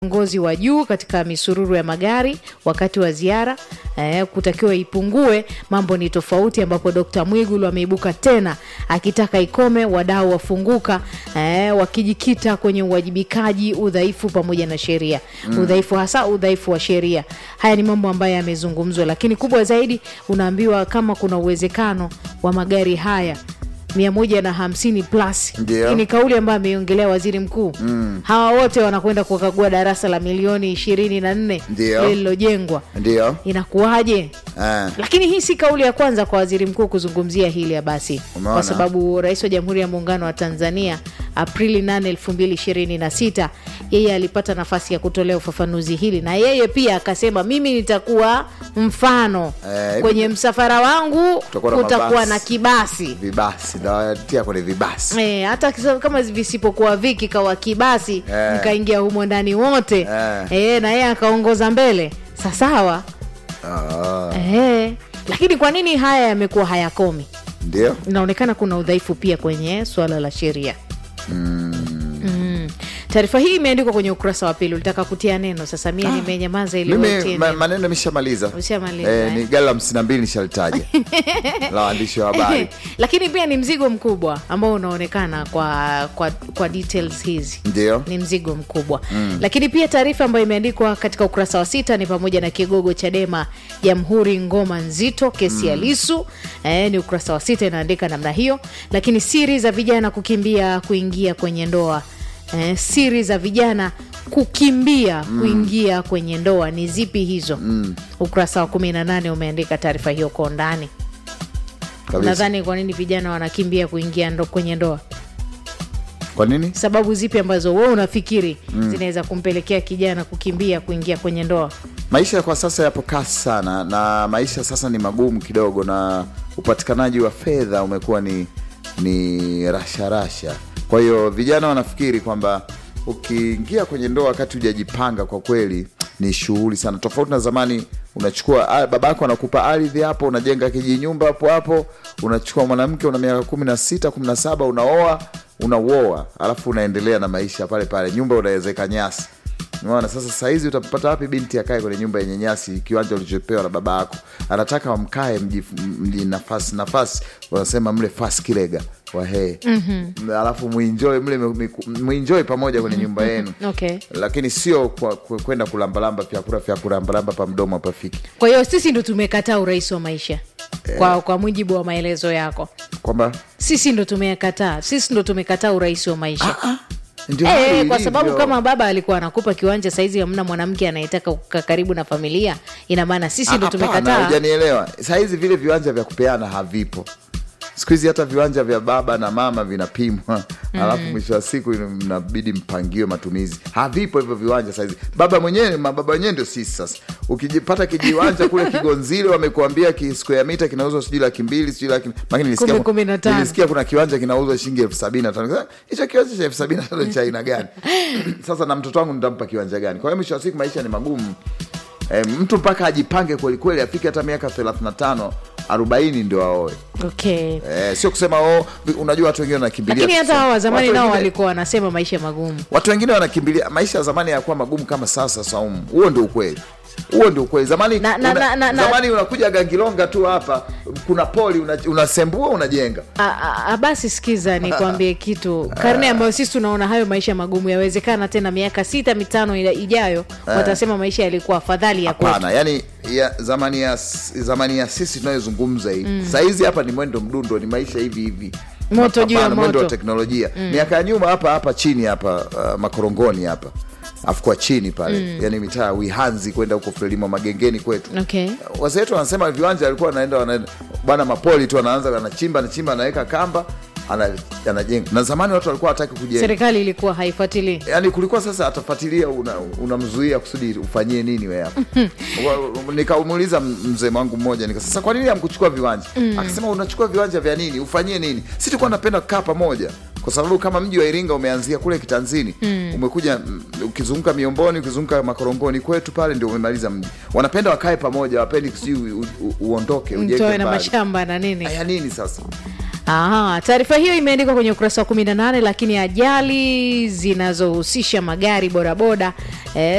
viongozi wa juu katika misururu ya magari wakati wa ziara eh, kutakiwa ipungue. Mambo ni tofauti, ambapo Dkt Mwigulu ameibuka tena akitaka ikome, wadau wafunguka, eh, wakijikita kwenye uwajibikaji, udhaifu pamoja na sheria mm. udhaifu hasa udhaifu wa sheria. Haya ni mambo ambayo yamezungumzwa, lakini kubwa zaidi unaambiwa kama kuna uwezekano wa magari haya mia moja na hamsini plus. Ndio. Hii ni kauli ambayo ameiongelea waziri mkuu mm. hawa wote wanakwenda kukagua darasa la milioni ishirini na nne Ndio. lililojengwa ndio inakuwaje? eh. Lakini hii si kauli ya kwanza kwa waziri mkuu kuzungumzia hili ya basi, Umeona? kwa sababu rais wa Jamhuri ya Muungano wa Tanzania Aprili 8, 2026 yeye alipata nafasi ya kutolea ufafanuzi hili, na yeye pia akasema mimi nitakuwa mfano Eh, kwenye msafara wangu Kutakuwa na kutakuwa mabasi. na kibasi vibasi nawatia kwenye vibasi E, hata kisa- kama visipokuwa viki kawa kibasi Eh. mkaingia humo ndani wote Eh. e, na yeye akaongoza mbele sasawa Ah, e, lakini kwa nini haya yamekuwa hayakomi? ndio Inaonekana kuna udhaifu pia kwenye suala la sheria mm. Taarifa hii imeandikwa kwenye ukurasa wa pili. Ulitaka kutia neno, sasa mie nimenyamaza ili wewe utie mimi ma, neno. maneno nimeshamaliza Ushamaliza, eh, eh? ni gala hamsini na mbili nishalitaja la waandishi wa habari lakini pia ni mzigo mkubwa ambao unaonekana kwa, kwa, kwa details hizi ndio ni mzigo mkubwa mm. Lakini pia taarifa ambayo imeandikwa katika ukurasa wa sita ni pamoja na kigogo Chadema Jamhuri ngoma nzito kesi ya Lisu eh, ni ukurasa wa sita inaandika namna hiyo. Lakini siri za vijana kukimbia kuingia kwenye ndoa eh, siri za vijana kukimbia kuingia kwenye ndoa ni zipi hizo? Ukurasa wa kumi na nane umeandika taarifa hiyo kwa undani. kabisa. Nadhani kwa nini vijana wanakimbia kuingia ndo kwenye ndoa kwa nini sababu zipi ambazo wewe unafikiri zinaweza kumpelekea kijana kukimbia kuingia kwenye ndoa? maisha kwa sasa yapo kasi sana na maisha sasa ni magumu kidogo na upatikanaji wa fedha umekuwa ni ni rasharasha kwa hiyo vijana wanafikiri kwamba ukiingia kwenye ndoa wakati hujajipanga kwa kweli ni shughuli sana tofauti na zamani unachukua ah, babako anakupa ardhi hapo unajenga kijinyumba hapo hapo unachukua mwanamke una miaka kumi na sita kumi na saba unaoa unauoa alafu unaendelea na maisha pale pale nyumba unawezeka nyasi Unaona, sasa sahizi utapata wapi binti akae kwenye nyumba yenye nyasi, kiwanja ulichopewa na baba yako? Anataka wamkae mji, mji nafasi nafasi, wanasema mle fas kilega wahee mm-hmm. Alafu muenjoy mle miku- muenjoy pamoja kwenye nyumba yenu Okay. lakini sio kwa- kwa- kwenda kulambalamba vyakula vya kulambalamba pa mdomo pafiki, Kwa hiyo sisi ndo tumekataa urais wa maisha kwa, kwa mujibu wa maelezo yako, kwamba sisi ndo tumekataa, sisi ndo tumekataa urais wa maisha ndio Eh, hali kwa ilivyo. sababu kama baba alikuwa anakupa kiwanja saizi hamna mwanamke anayetaka kukaa karibu na familia, ina maana sisi ndo Ah, hapana, tumekataa. hujanielewa. Sahizi vile viwanja vya kupeana havipo siku hizi, hata viwanja vya baba na mama vinapimwa alafu mwisho wa siku ina- mnabidi mpangiwe matumizi. Havipo hivyo viwanja sahizi. Baba mwenyewe, mababa wenyewe ndio sisi sasa. Ukijipata kijiwanja kule Kigonzile, wamekuambia ki square mita kinauzwa sijui laki mbili sijui laki lakini nilisikia, Kumbe kumi na tano. nilisikia kuna kiwanja kinauzwa shilingi elfu sabini na tano Sasa, hicho kiwanja cha elfu sabini na tano cha aina gani? Sasa na mtoto wangu nitampa kiwanja gani? Kwa hiyo mwisho wa siku maisha ni magumu. E, mtu mpaka ajipange kwelikweli afike hata miaka 35 40 ndio aoe. Okay. E, sio kusema oh, vi- unajua watu wengine wanakimbilia Lakini hata kusema- hawa wa zamani watu nao wengine- walikuwa wanasema maisha magumu. watu wengine wanakimbilia maisha ya zamani yakuwa magumu kama sasa Saumu. Huo ndio ukweli, huo ndio ukweli. Zamani Na- na- una, na- na- na- zamani unakuja Gangilonga tu hapa, kuna poli una- unasembua unajenga A- a- a- basi sikiza nikwambie kitu karne ambayo sisi tunaona hayo maisha magumu yawezekana tena miaka sita mitano ila- ijayo watasema maisha yalikuwa afadhali ya kwetu Hapana, yani ya, zamani ya zamani ya sisi tunayozungumza hii mm. Sahizi hapa ni mwendo mdundo, ni maisha hivi hivi, Moto juu ya Mapambano, mwendo wa moto. teknolojia. Miaka ya nyuma hapa hapa chini hapa uh, makorongoni hapa afu kwa chini pale yani mitaa ya Wihanzi kwenda huko Frelimo Magengeni kwetu okay. wazee wetu wanasema viwanja walikuwa wanaenda wanaenda bwana mapoli tu anaanza anachimba anachimba anaweka kamba ana- anajenga na zamani watu walikuwa hataki kujenga serikali ilikuwa haifuatilii yani kulikuwa sasa atafuatilia unamzuia una unamzuia kusudi ufanyie nini we hapa Wa- nikamuuliza m- mzee wangu mmoja nika sasa kwa nini hamkuchukua viwanja akasema unachukua viwanja vya nini ufanyie nini si tulikuwa napenda kukaa pamoja kwa sababu kama mji wa iringa umeanzia kule kitanzini umekuja mm, ukizunguka miomboni ukizunguka makorongoni kwetu pale ndio umemaliza mji wanapenda wakae pamoja wapendi sijui u- u- uondoke ujenge mtoe na mbali. mashamba na nini Haya nini sasa Aha, taarifa hiyo imeandikwa kwenye ukurasa wa 18, lakini ajali zinazohusisha magari bodaboda eh,